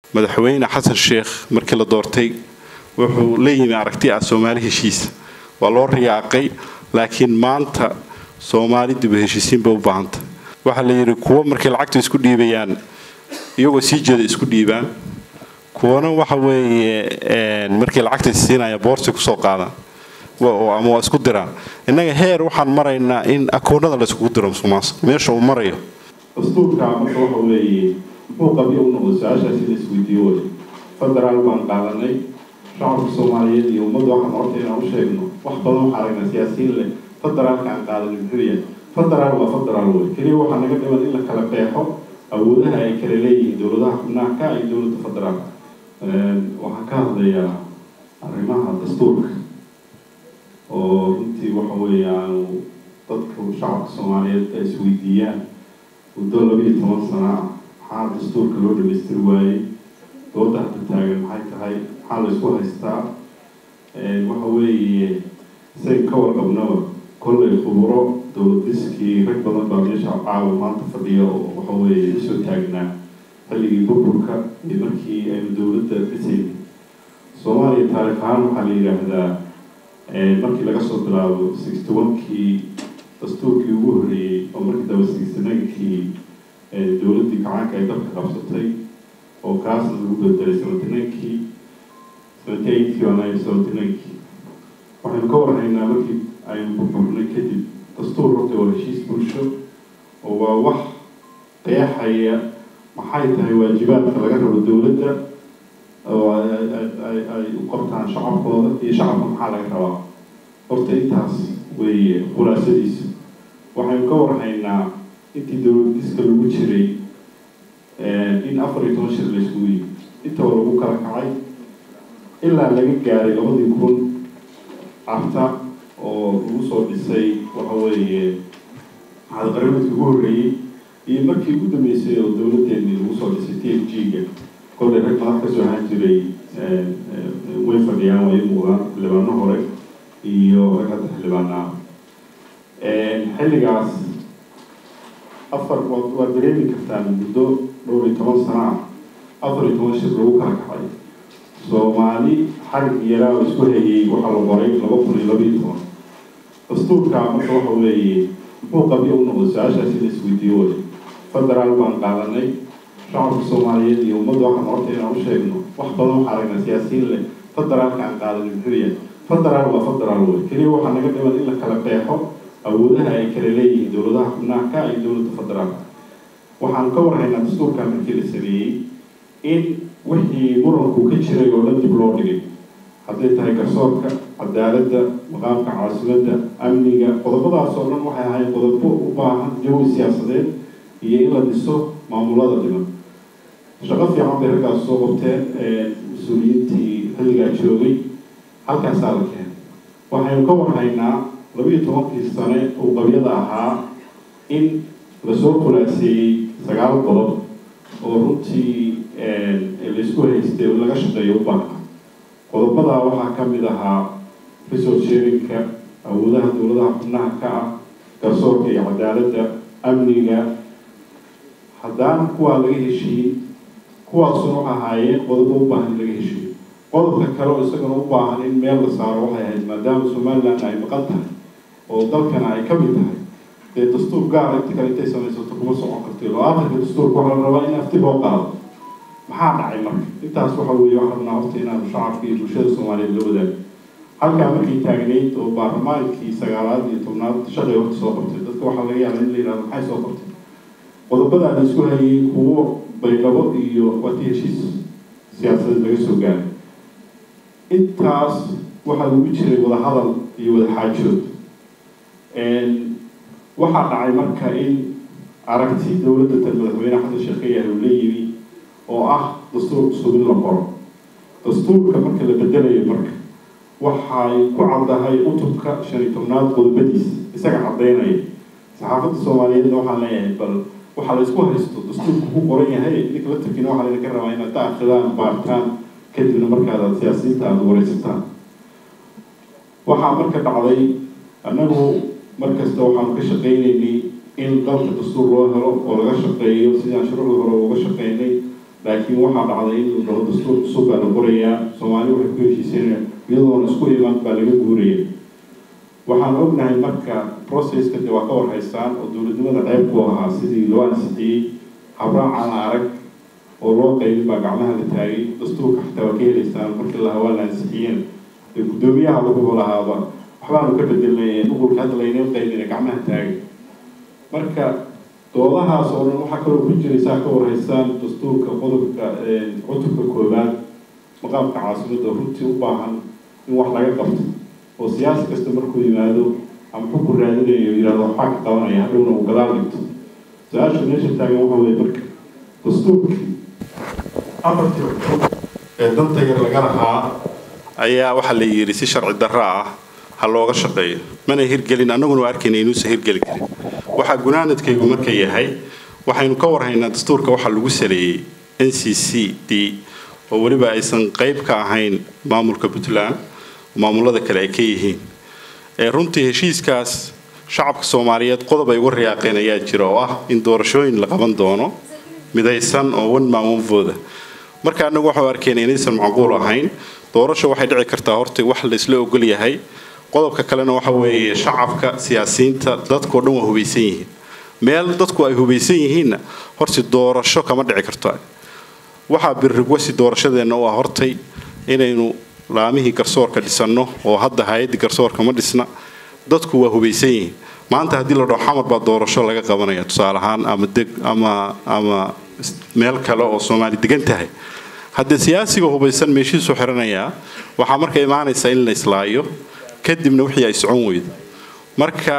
madaxweyne xasan sheekh markii la doortay wuxuu la yimi aragti ah soomaali heshiisa waa loo riyaaqay laakiin maanta soomaali dib u heshiisiin bay u baahanta waxaa la yidhi kuwo markay lacagta isku dhiibayaan iyagoo sii jeeda isku dhiibaan kuwana waxa weeye markii lacagta isiinaya boorsi kusoo qaadaan ama waa isku diraan innaga heer waxaan maraynaa in akoonada la iskugu diro musuqmaasuq meesha uu marayo dastuurka marka waxa weeye muxuu qabyo u noqday su-aashaasi la isweydiiyo way federaal baan qaadanay shacabka soomaaliyeed iyo ummadda waxaan horta inaan u sheegno wax badan waxaa aragnaa siyaasiyiin leh federaalka aan qaadanay muxuu yahay federaal waa federaal wey keliya waxaa naga dhiman in la kala qeexo awoodaha ay kala leeyihiin dowladaha xubnaha ka iyo dowladda federaalka waxaan ka hadlayaa arrimaha dastuurka oo runtii waxa weeye aanu dadka shacabka soomaaliyeed ay isweydiiyaan muddo labiiyo toban sana ah maxaa dastuurka loo dhamaystiri waayey dooda hadda taagan maxay tahay maxaa la isku haystaa waxa weeye isaga ka warqabnaba kollay khuburo dowlad diskii rag badan baa meesha caawa maanta fadhiya oo waxa weeye usoo taagnaa xilligii burburka iyo markii aynu dowladda dhisayna soomaaliya taarikh ahaan waxaa la yidhaahdaa markii laga soo bilaabo sixty one-kii dastuurkii ugu horreeyey oo markii daba sixty nine-kii dowladdii gacaanka ay dalka qabsatay oo kaasna lagu bedelay seventy nine-kii seventy eight-kii waa nine seventy nine-kii waxaynu ka warhaynaa markii aynu burburnay kadib dastuur horta waa heshiis bulsho oo waa wax qeexaya maxay tahay waajibaadka laga rabo dowladda oo ay u qabtaan shacabkooda iyo shacabka maxaa laga rabaa horta intaas weeye khulaasadiisa waxaynu ka warhaynaa intii dowlad diska lagu jiray in afar iyo toban shir la isugu yimi intaba lagu kala kacay ilaa laga gaaray labadii kun carta oo lagu soo dhisay waxa weeye maxadqaramadkii ugu horreeyey iyo markii ugu dambeysay oo dowladdeennii lagu soo dhisay t f g-ga kollay rag madax kasoo ahaan jiray way fadhiyaan way muuqdaan xildhibaano hore iyo rag hadda xildhibaanaa xilligaas afar waad dareemi kartaan muddo dhowr iyo toban sana ah afar iyo toban shir lagu kala kacay soomaali xarig yaraa oo isku hayay waxaa la qoray laba kun iyo laba iyo toban dastuurka marka waxa weeye muxuu qabyo u noqday su-aashaasi la isweydiiyo way federaal baan qaadanay shacabka soomaaliyeed iyo ummadda waxaan horta inaan u sheegno wax badan waxaa aragnaa siyaasiyiin leh federaalka aan qaadanay muxuu yahay federaal waa federaal wey keliya waxaa naga dhiman in la kala qeexo awoodaha ay kala leeyihiin dowladaha xubnaha ka iyo dowladda federaalka waxaan ka warhaynaa dastuurka markii la sameeyey in wixii muranku ka jiray oo dhan dib loo dhigay hadday tahay garsoorka cadaaladda maqaamka caasimadda amniga qodobadaas oo dhan waxay ahayd qodobo u baahan jawi siyaasadeed iyo in la dhiso maamulada dhiman shaqo fiican bay raggaas soo qabteen mas-uuliyiintii xilligaa joogay halkaasaa la keenay waxaynu ka warhaynaa labiiyo tobankii sane uu qabyada ahaa in lasoo khulaaseeyey sagaal qodob oo runtii laysku haystay laga shaqeeyo u baahna qodobadaa waxaa ka mid ahaa resource sharinka awoodaha dowladaha xubnaha ka ah garsoorka iyo cadaaladda amniga haddaan kuwaa laga heshiin kuwaasuna waxa ahaayeen qodobo u baahan in laga heshiiyo qodobka kale oo isagana u baahan in meel la saaro waxay ahayd maadaama somaliland ay maqan tahay oo dalkana ay ka mid tahay dee dastuur gaara inta kale intay samaysato kuma socon karti oo aakhirka dastuurka waxaa la rabaa in afti loo qaado maxaa dhacay marka intaas waxa weeye waxaa rabnaa horta inaanu shacabka iyo bulshada soomaaliyeed la wadaago halkaa markay taagnayd oo baarlamaankii sagaalaad iyo tobnaad shaqay horta soo qabtay dadka waxaa laga yaabaa in la yidhahdo maxay soo qabtay qodobadaa la isku hayay kuwo baydhabo iyo waati heshiis siyaasadeed laga soo gaaray intaas waxaa lagu jiray wadahadal iyo wadaxaajood waxaa dhacay marka in aragti dowladda tan madaxweyne xasan sheekh ka yahay uu la yimi oo ah dastuur cusub in la qoro dastuurka marka la bedelayo marka waxay ku caddahay cutubka shan iyo tobnaad qodobadiisa isaga caddaynaya saxaafadda soomaaliyeedna waxaan leeyahay bal waxaa la isku haysto dastuurku ku qoran yahay idinka la tarkina waxaa laydinka rabaa inaad ka akridaan baartaan kadibna markaad siyaasiyiinta aada wareysataan waxaa marka dhacday annagu markasta waxaanu ka shaqaynaynay in dalka dastuur loo helo oo laga shaqeeyo sidaan shuruucda hore uga shaqeynay laakiin waxaa dhacday in dhaho dastuur cusub baa la qorayaa soomaali waxay ku heshiiseen iyadoona isku iman baa laga guuraya waxaan ognahay marka processka de waa ka warhaysaan oo dowladnimada qayb ku ahaa sidii loo ansixiyey habraacana arag oo loo qaybin baa gacmaha la taagay dastuurka xataa waa ka helaysaan markii la hawaa la ansixiyeen ee guddoomiyaha laguba lahaaba waxbaanu ka bedelnay nuqulka hadda laynoo qaybina gacmaha taagay marka doodahaas oo dhan waxaa kaloo ku jiraysaa ka warhaysaan dastuurka qodobka cutubka koowaad maqaamka caasimadda runtii u baahan in wax laga qabto oo siyaasi kasta markuu yimaado ama xukun raadinayo yidhahdo waxbaa ka qabanaya hadhowna uu gadaal dhigto su-aasha meesha taagan waxa weye marka dastuurkii afartii cutub ee danta yar laga lahaa ayaa waxaa la yidhi si sharci darro ah ha looga shaqeeyo mana hirgelin annaguna waa arkayna inuusan hirgeli karin waxaa gunaanadkaygu marka yahay waxaynu ka warhaynaa dastuurka waxaa lagu saleeyey n c c d oo weliba aysan qayb ka ahayn maamulka puntland maamulada kale ay ka yihiin runtii heshiiskaas shacabka soomaaliyeed qodob ay uga riyaaqeen ayaa jira oo ah in doorashooyin la qaban doono midaysan oo one man one vote marka anagu waxau arkayna inaysan macquul ahayn doorasho waxay dhici kartaa horta wax la isla ogol yahay qodobka kalena waxa weeye shacabka siyaasiyiinta dadkao dhan waa hubaysan yihiin meel dadku ay hubaysan yihiinna horti doorasho kama dhici karto waxaa birrigwasi doorashadeenna u ah hortay inaynu laamihii garsoorka dhisanno oo hadda hay-addii garsoorka ma dhisna dadku waa hubaysan yihiin maanta haddii la dhaho xamar baa doorasho laga qabanaya tusaale ahaan ama deg ama ama meel kale oo soomaali degan tahay haddee siyaasiga hubaysan meeshiisuu xiranayaa waxaa marka imaanaysaa in la islaayo kadibna wixii ay socon weydo marka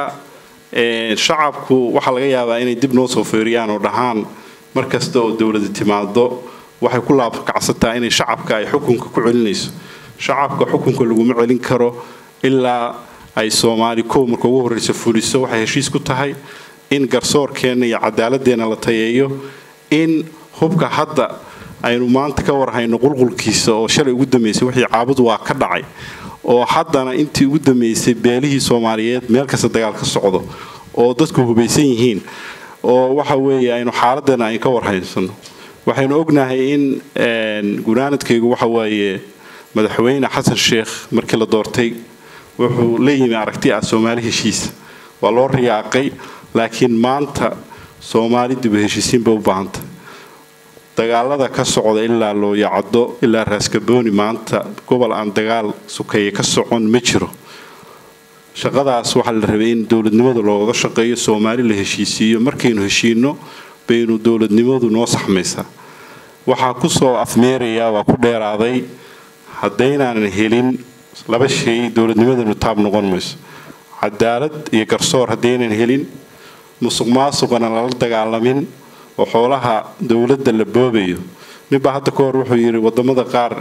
shacabku waxaa laga yaabaa inay dib noo soo feeriyaan oo dhahaan mar kasta oo dowlada timaado waxay ku laabkacsataa inay shacabka ay xukunka ku celinayso shacabka xukunka laguma celin karo ilaa ay soomaali kow marka ugu horreysa fuliso waxay heshiis ku tahay in garsoorkeenna iyo cadaaladeenna la tayeeyo in hubka hadda aynu maanta ka warhayno qulqulkiisa oo shalay ugu dambeysay wixii caabud waa ka dhacay oo haddana intii ugu dambeysay beelihii soomaaliyeed meel kasta dagaal ka socdo oo dadku hubaysan yihiin oo waxa weeye aynu xaaladeena ay ka warhaysano waxaynu ognahay in gunaanadkaygu waxa waaye madaxweyne xasan sheekh markii la doortay wuxuu la yimi aragti ah soomaali heshiisa waa loo riyaaqay laakiin maanta soomaali dib u heshiisiinba u baahanta dagaalada ka socda ilaa looyacado ilaa raaskabooni maanta gobol aan dagaal sukeeye ka socon ma jiro shaqadaas waxaa la rabay in dowladnimada looga shaqeeyo soomaali la heshiisiiyo markaynu heshiino baynu dowladnimadu noo saxmaysaa waxaa kusoo afmeerayaa waa ku dheeraaday haddaynaanan helin laba shay dowladnimadanu taab noqon mayso cadaalad iyo garsoor haddaynan helin musuq maasuqana lala dagaalamin oo xoolaha dowladda la boobayo ninbaa hadda ka hor wuxuu yidhi wadamada qaar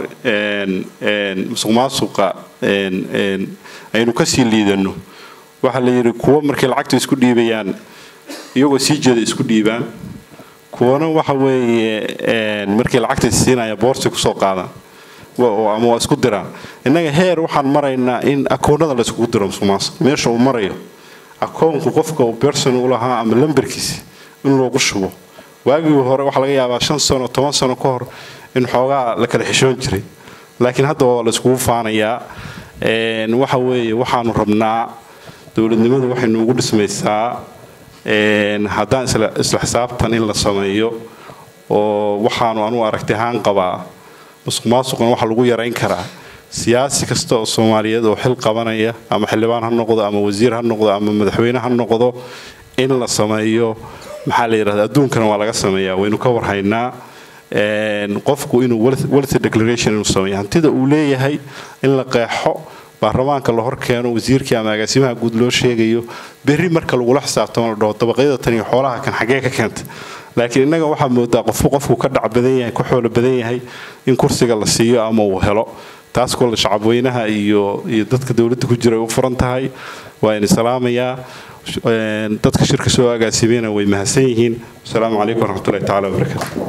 musuq maasuqa aynu kasii liidano waxaa la yidhi kuwo markay lacagta isku dhiibayaan iyagoo sii jeeda isku dhiibaan kuwana waxa weeye markii lacagta siinaya boorsi kusoo qaadaan ama waa isku diraan innaga heer waxaan maraynaa in akoonada la iskugu diro musuq maasuq meesha uu marayo akoonku qofka uu berson u lahaa ama lambarkiisa in loogu shubo waagii hore waxaa laga yaabaa shan sano toban sano ka hor in xoogaa la kala xishoon jiray laakiin hadda waa la iskugu faanayaa waxa weeye waxaanu rabnaa dowladnimadu waxay nuugu dhismaysaa haddaan isla xisaabtan in la sameeyo oo waxaanu anugu aragti ahaan qabaa musuq maasuqna waxaa lagu yarayn karaa siyaasi kasta oo soomaaliyeed oo xil qabanaya ama xildhibaan ha noqdo ama wasiir ha noqdo ama madaxweyne ha noqdo in la sameeyo maxaa la yidhahda adduunkana waa laga sameeyaa waynu ka warhaynaa qofku inuu wealth declaration inuu sameeyo hantida uu leeyahay in la qeexo baarlamaanka la hor keeno wasiirkii ama agaasimaha guud loo sheegayo berri marka lagula xisaabtamo la dhaho dabaqyada tan iyo xoolaha kan xaggee ka keenta laakiin innaga waxaa moodaa qofku qofku ka dhac badan yahay ka xoolo badan yahay in kursiga la siiyo ama uu helo taas kole shacabweynaha iyo iyo dadka dowladda ku jira ay u furan tahay waa ini salaamayaa dadka shirka soo agaasimeyna way mahadsan yihiin asalaamu calaykum waraxmatullahi tacala wabarakaatu